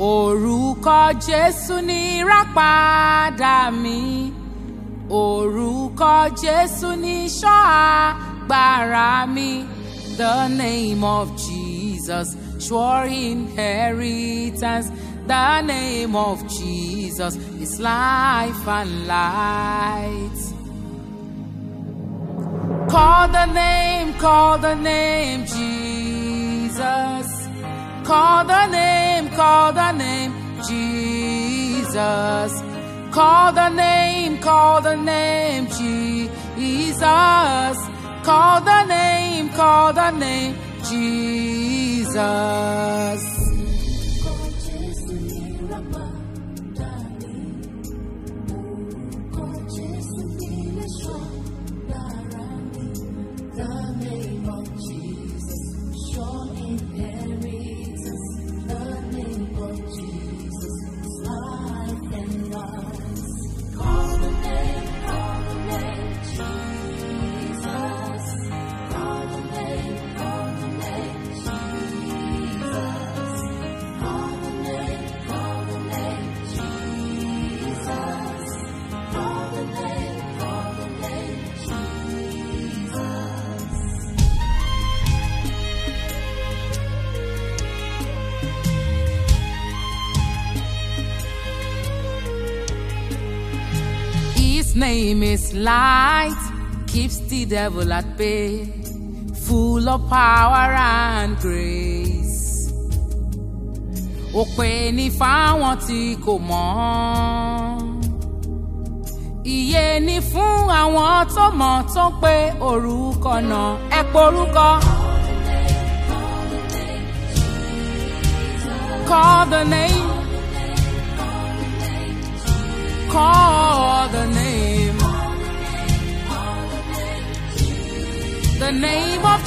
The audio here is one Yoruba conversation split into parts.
orúkọ jésù ní ìràpadà mi orúkọ jésù ní ìṣọ́ agbára mi the name of jesus sure inheritance the name of jesus is life and light. Call the name, call the name, Jesus. Call the name, call the name, Jesus. Call the name, call the name, Jesus. Call the name, call the name, Jesus. His name is light, keeps the devil at bay, full of power and grace. Òpè ní fáwọn tí kò mọ̀. Ìyè ni fún àwọn tó mọ̀ tó pé orúkọ náà ẹ porúkọ. Call the name. Call the name. The name of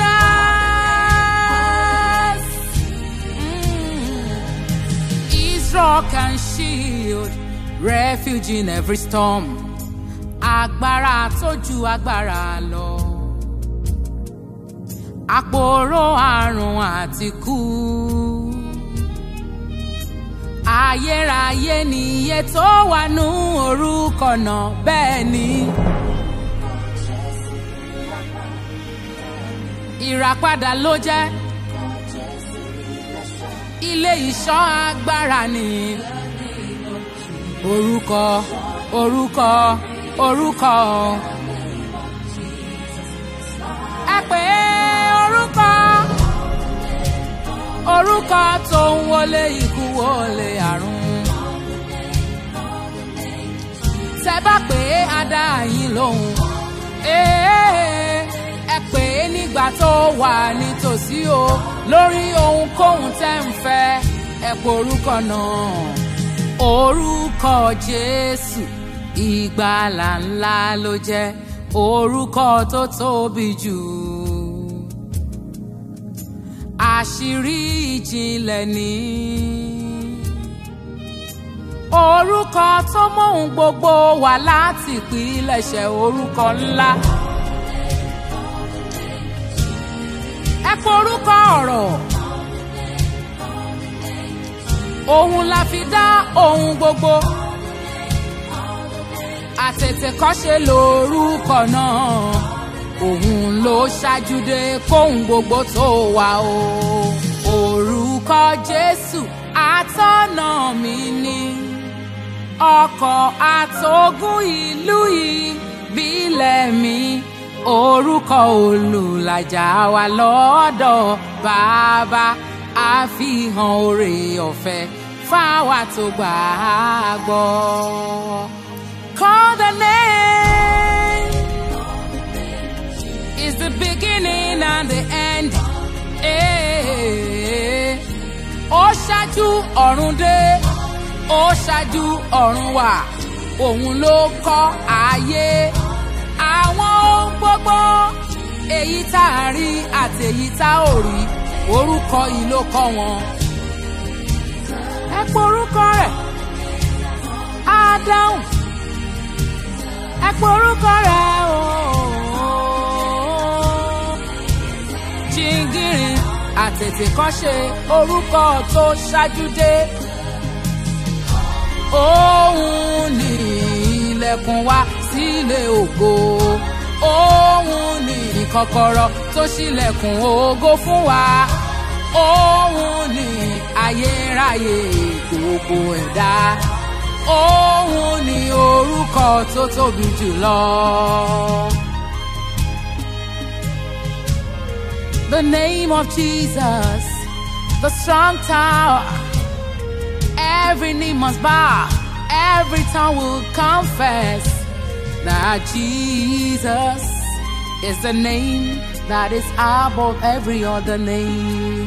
Jesus. Mm. Is rock and shield, refuge in every storm. Agbára tó ju agbára lọ. Àpòrò àrùn àti kú ayérayé nìyẹ tó wà nú orúkọ náà bẹ́ẹ̀ ni. ìràpadà ló jẹ́ ilé ìṣọ́ agbára ni orúkọ orúkọ orúkọ ẹ pè é orúkọ orúkọ tó ń wọlé ikú wọlé àrùn. tẹ bá pè é adá yín lóhùn. ẹ pè é nígbà tó wà nítòsí o lórí ohunkóhun tẹ́ ń fẹ́ ẹ pè orúkọ náà. orúkọ jésù ìgbàlà ńlá ló jẹ́ orúkọ tó tóbi jù àṣírí ìjìnlẹ̀ ní. orúkọ tó mọ̀hún gbogbo wà láti ìpilẹ̀ṣẹ̀ orúkọ ńlá. ẹ pé orúkọ ọ̀rọ̀. òun la fi dá ohun gbogbo. àtètèkọ́ṣe lórúkọ náà òun ló ṣáájú dé kóhun gbogbo tó wà o. orúkọ jésù àtọ́nà mi ni ọkọ̀ àtogún ìlú ìbílẹ̀ mi orúkọ olùlàjà wa lọ́dọ̀ bàbá àfihàn oore ọ̀fẹ́ fáwa tó gbà á gbọ́. Call the name is the beginning and the end. Eh, Ó ṣáájú ọ̀run dé, ó ṣáájú ọ̀run wà, òun ló kọ́ ayé. Àwọn ohun gbogbo, èyí tá a rí àti èyí tá ò rí, orúkọ yìí ló kọ́ wọn. Ẹ pé orúkọ rẹ̀, á dáhùn. Ẹ pé orúkọ rẹ̀ ooo jìngìrì àtètè kan ṣe orúkọ tó ṣáájú dé òun ní ilẹ̀kùn wa sílé ògo òun ní kọ́kọ́rọ́ tó ṣílẹ̀kùn ògo fún wa òun ní ayérayé gbogbo ẹ̀dá òun ní orúkọ tó tóbi jùlọ. The name of Jesus, the strong tower. Every knee must bow, every tongue will confess that Jesus is the name that is above every other name.